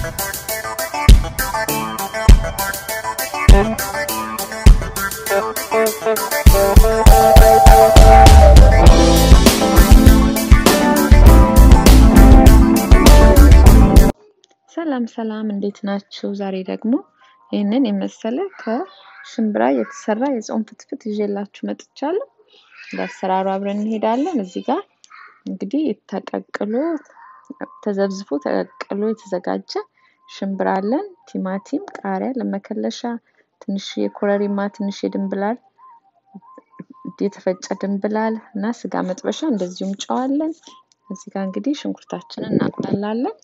ሰላም ሰላም፣ እንዴት ናችሁ? ዛሬ ደግሞ ይህንን የመሰለ ከሽምብራ የተሰራ የጾም ፍትፍት ይዤላችሁ መጥቻለሁ። ለአሰራሩ አብረን እንሄዳለን። እዚህ ጋር እንግዲህ ተቀቅሎ ተዘብዝፎ ተቀቅሎ የተዘጋጀ ሽምብራ አለን። ቲማቲም፣ ቃሪያ ለመከለሻ፣ ትንሽ የኮረሪማ፣ ትንሽ የድንብላል የተፈጨ ድንብላል እና ስጋ መጥበሻ እንደዚሁም ጨው አለን። እዚህ ጋር እንግዲህ ሽንኩርታችንን እናቁላላለን።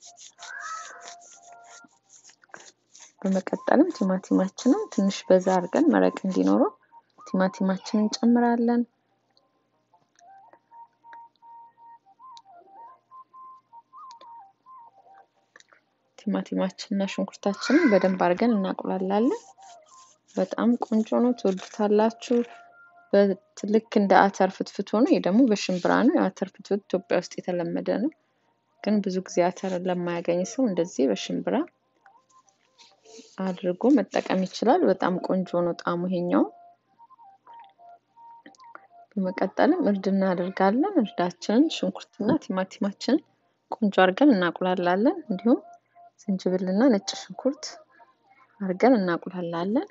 በመቀጠልም ቲማቲማችንን ትንሽ በዛ አድርገን መረቅ እንዲኖረው ቲማቲማችንን እንጨምራለን። ቲማቲማችንና ሽንኩርታችንን በደንብ አድርገን እናቁላላለን። በጣም ቆንጆ ነው፣ ትወዱታላችሁ። ልክ እንደ አተር ፍትፍት ሆኖ ይህ ደግሞ በሽምብራ ነው። የአተር ፍትፍት ኢትዮጵያ ውስጥ የተለመደ ነው፣ ግን ብዙ ጊዜ አተር ለማያገኝ ሰው እንደዚህ በሽምብራ አድርጎ መጠቀም ይችላል። በጣም ቆንጆ ነው ጣዕሙ ይሄኛው። በመቀጠልም እርድ እናደርጋለን። እርዳችንን ሽንኩርትና ቲማቲማችንን ቆንጆ አድርገን እናቁላላለን። እንዲሁም ዝንጅብልና ነጭ ሽንኩርት አድርገን እናቁላላለን።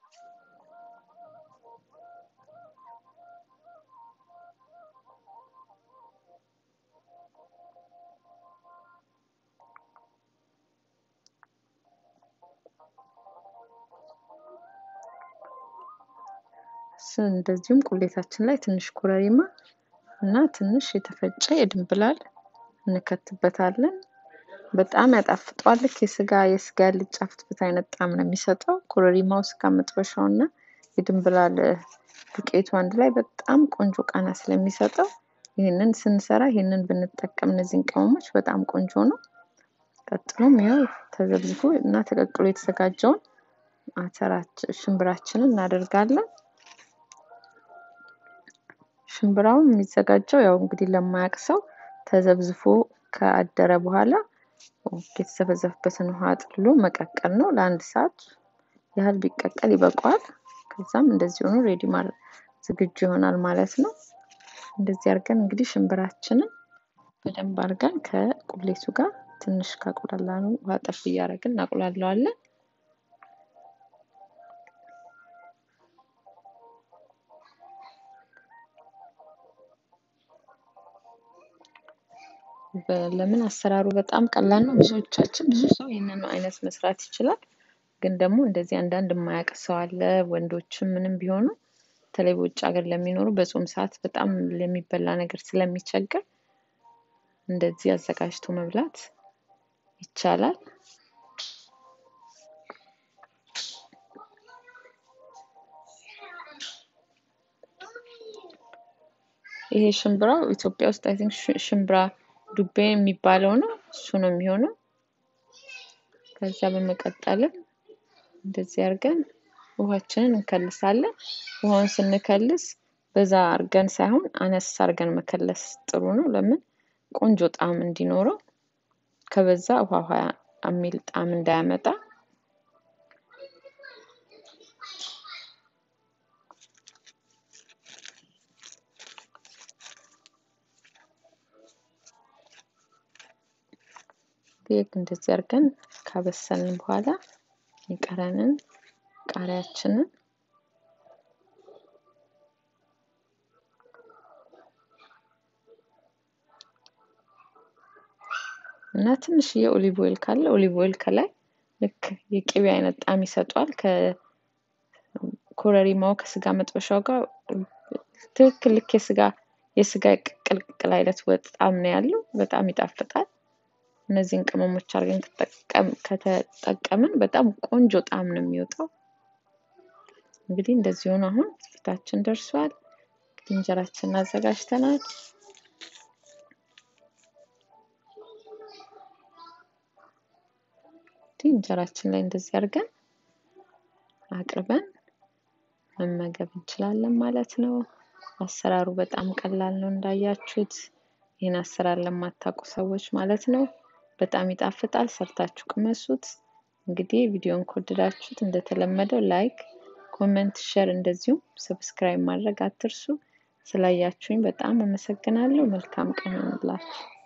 እንደዚሁም ቁሌታችን ላይ ትንሽ ኮረሪማ እና ትንሽ የተፈጨ የድንብላል እንከትበታለን። በጣም ያጣፍጠዋል። ልክ የስጋ የስጋ ያልጫ ፍትፍት አይነት ጣዕም ነው የሚሰጠው። ኮረሪማው፣ ስጋ መጥበሻው እና የድንብላል ዱቄቱ አንድ ላይ በጣም ቆንጆ ቃና ስለሚሰጠው ይህንን ስንሰራ ይህንን ብንጠቀም እነዚህን ቅመሞች በጣም ቆንጆ ነው። ቀጥሎም ይኸው ተዘብዝፎ እና ተቀቅሎ የተዘጋጀውን አተራችን ሽምብራችንን እናደርጋለን። ሽምብራውን የሚዘጋጀው ያው እንግዲህ ለማያውቅ ሰው ተዘብዝፎ ከአደረ በኋላ የተዘፈዘፈበትን ውሃ ጥሎ መቀቀል ነው። ለአንድ ሰዓት ያህል ቢቀቀል ይበቃዋል። ከዛም እንደዚህ ሆኖ ሬዲ ዝግጁ ይሆናል ማለት ነው። እንደዚህ አድርገን እንግዲህ ሽምብራችንን በደንብ አድርገን ከቁሌቱ ጋር ትንሽ ካቁላላ ነው ውሃ ጠፍ እያደረግን እናቁላለዋለን። ለምን አሰራሩ በጣም ቀላል ነው። ብዙዎቻችን ብዙ ሰው ይህንን አይነት መስራት ይችላል። ግን ደግሞ እንደዚህ አንዳንድ የማያውቅ ሰው አለ። ወንዶችም ምንም ቢሆኑ በተለይ በውጭ ሀገር ለሚኖሩ በጾም ሰዓት በጣም ለሚበላ ነገር ስለሚቸገር እንደዚህ አዘጋጅቶ መብላት ይቻላል። ይሄ ሽምብራው ኢትዮጵያ ውስጥ አይ ቲንክ ሽምብራ ዱቤ የሚባለው ነው። እሱ ነው የሚሆነው። ከዛ በመቀጠልም እንደዚህ አድርገን ውሃችንን እንከልሳለን። ውሃውን ስንከልስ በዛ አድርገን ሳይሆን አነስ አድርገን መከለስ ጥሩ ነው። ለምን ቆንጆ ጣዕም እንዲኖረው። ከበዛ ውሃ ውሃ የሚል ጣዕም እንዳያመጣ ልክ እንደዚህ አድርገን ካበሰልን በኋላ የቀረንን ቃሪያችንን እና ትንሽዬ ኦሊቭ ኦይል ካለ ኦሊቭ ኦይል ከላይ ልክ የቅቤ አይነት ጣዕም ይሰጧል። ከኮረሪማው ከስጋ መጥበሻው ጋር ትክክል ልክ የስጋ የስጋ ቅልቅል አይነት ወጥ ጣዕም ነው ያለው። በጣም ይጣፍጣል። እነዚህን ቅመሞች አድርገን ከተጠቀምን በጣም ቆንጆ ጣዕም ነው የሚወጣው። እንግዲህ እንደዚህ ሆኖ አሁን ፊታችን ደርሷል። እንግዲህ እንጀራችንን አዘጋጅተናል። እንግዲህ እንጀራችን ላይ እንደዚህ አድርገን አቅርበን መመገብ እንችላለን ማለት ነው። አሰራሩ በጣም ቀላል ነው እንዳያችሁት። ይህን አሰራር ለማታውቁ ሰዎች ማለት ነው። በጣም ይጣፍጣል። ሰርታችሁ ቅመሱት። እንግዲህ ቪዲዮን ከወደዳችሁት እንደተለመደው ላይክ፣ ኮመንት፣ ሸር እንደዚሁም ሰብስክራይብ ማድረግ አትርሱ። ስላያችሁኝ በጣም አመሰግናለሁ። መልካም ቀን ይሁንላችሁ።